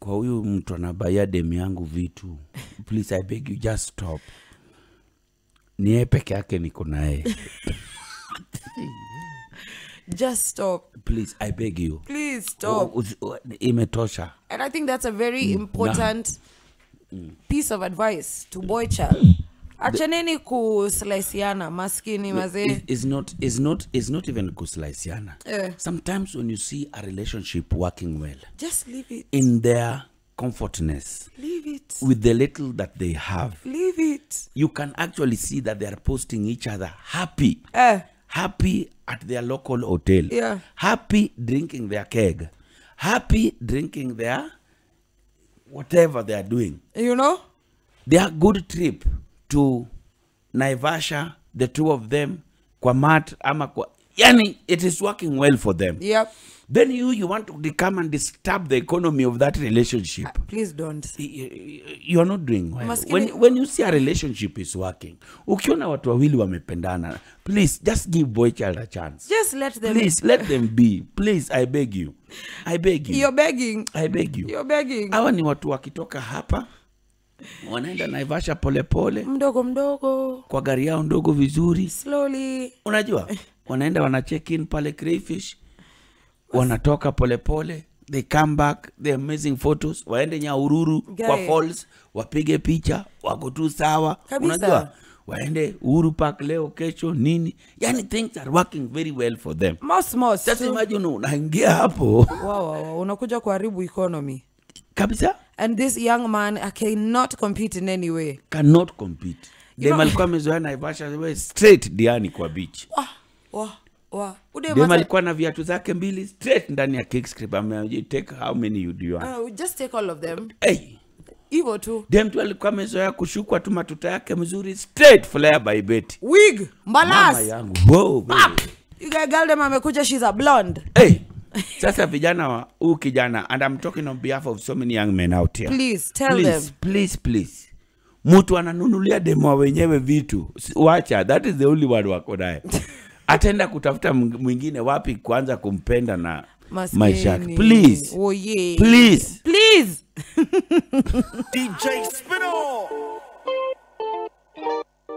kwa huyu mtu anabaia demu yangu vitu please i beg you just stop ni yeye peke yake niko naye Just stop. please i beg you Please stop. Usi- u- imetosha And I think that's a very important piece of advice to boy child. Achaneni kuslaisiana maskini mazee. It- it's not it's not it's not even kuslaisiana Eh. sometimes when you see a relationship working well Just leave it. in their comfortness Leave it. with the little that they have Leave it. you can actually see that they are posting each other happy Eh. happy at their local hotel Yeah. happy drinking their keg happy drinking their whatever they are doing You know? their good trip to naivasha the two of them kwa mat ama kwa yani it is working well for them Yep. then you you want to come and disturb the economy of that relationship Please don't. y- y- you are not doing well. Maskini- When, when you see a relationship is working ukiona watu wawili wamependana please just give boy child a chance Just let them. please let them be please i beg you i beg you You're begging. i beg you You're begging. hawa ni watu wakitoka hapa wanaenda naivasha polepole Mdogo mdogo. kwa gari yao ndogo vizuri Slowly. unajua wanaenda wana check in pale crayfish wanatoka polepole they come back the amazing photos waende nyaururu kwa Guy. falls wapige picha wako tu sawa Kabisa. unajua waende uhuru park leo kesho nini yani things are working very well for them Most most. sasa tu. imagine unaingia hapo Wow, wow, wow. Unakuja kuharibu economy. kabisa And this young man I cannot compete in any way. cannot compete dem know- alikuwa amezoea naivasha we straight diani kwa beach Wah, wah, wah. Ude dem masa- alikuwa na viatu zake mbili straight ndani ya kickstrip ame take how many you do you want Uh, just take all of them. hey Hivyo tu. dem tu alikuwa amezoea kushukwa tu matuta yake mzuri straight flare by beti Wig, mama mbalas. yangu wow, baby. You guy girl them amekuja she's a blonde. hey sasa vijana wa huu kijana and i'm talking on behalf of so many young men out here Please tell please, them. please, please. mtu ananunulia demo wenyewe vitu S- wacha that is the only one wako naye ataenda kutafuta mng- mwingine wapi kuanza kumpenda na Maskini. maisha yake please Oh yeah. please Please. DJ Spino.